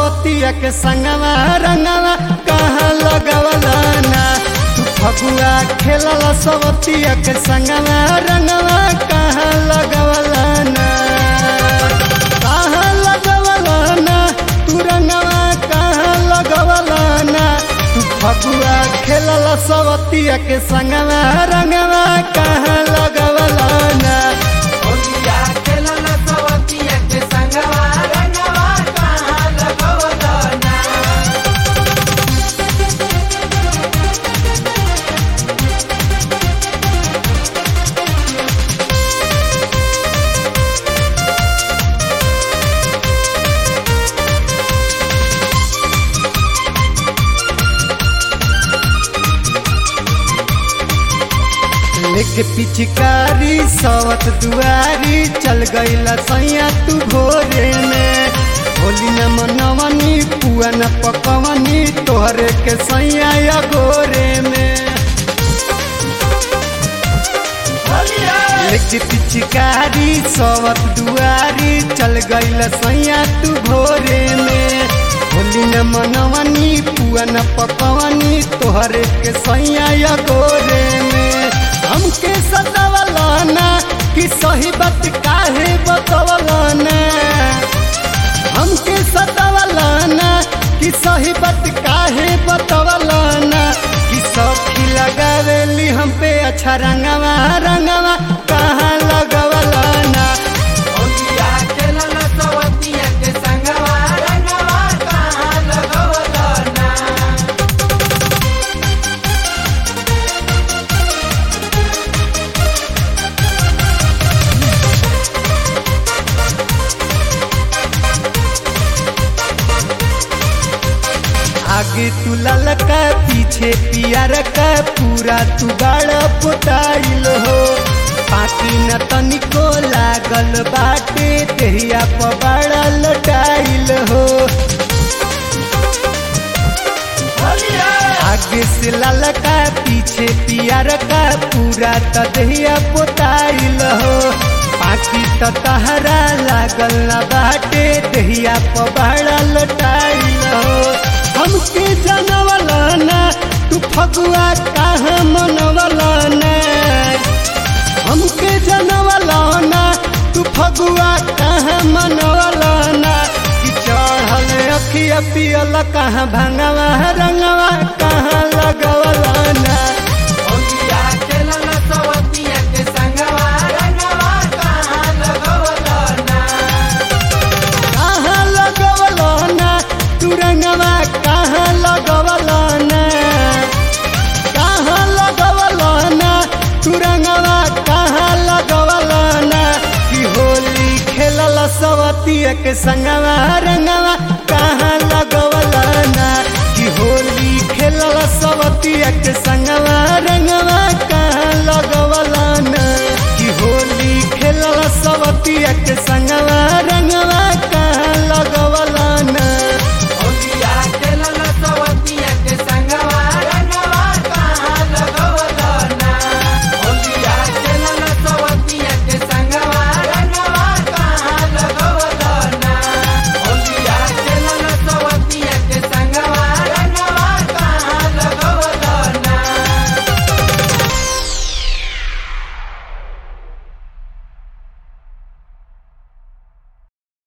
सवतिया के संगवा रंगवा कहाँ लगवला ना तू फगुआ खेलला सवतिया के संगवा रंगवा कहाँ लगवला ना कहाँ लगवला ना तू रंगवा कहाँ लगवला ना तू फगुआ खेलला सवतिया के संगवा रंगवा कहाँ लगवला ना होलिया खेलल सवतिया के संगवा रंगवा कहाँ लगवल ना लेके पिचकारी सवत दुआरी चल गईला सैया तू भोरे में होली न मनवनी पुआ न पकवनी तोहरे के सैया या गोरे में होलिया लेके पिचकारी सवत दुआरी चल गईला सैया तू भोरे में होली न मनवनी पुआ न पकवनी तोहरे के सैया या गोरे में हमके सतावला ना कि सही बात काहे बतवला ना हमके सतावला ना कि सही बात काहे बतवला ना कि सखी लगावेली हम पे अच्छा रंगवा रंगवा कहाँ लगवला ना होलिया खेलल सवतिया के संगवा रंगवा कहाँ लगवल ना आगे तू ललका पीछे पियर का पूरा तू गाड़ पुताइल हो पाकी न तनिको लागल बाटे देहिया पबाड़ा लटाइल हो होलिया आगे से ललका पीछे पियर का पूरा त देहिया पुताइल हो पाकी त तहरा लागल न बाटे देहिया पबाड़ा लटाइल हो हमके जानवला ना तू फगुआ कहाँ मनवला ना हमके जानवला ना तू फगुआ कहाँ मनवला ना कि चढ़ल अखिया पियल कहाँ भंगवा रंगवा कहाँ लगवला ना होलिया खेलल सवतिया के संगवा रंगवा कहाँ लगवल ना कहाँ लगवला ना तू रंगवा कहाँ लगवला ना कहाँ लगवला ना तू रंगवा कहाँ लगवला ना कि होली खेलल सवतिया के संगवा रंगवा कहाँ लगवला ना कि होली खेलल सवतिया के संगवा रंगवा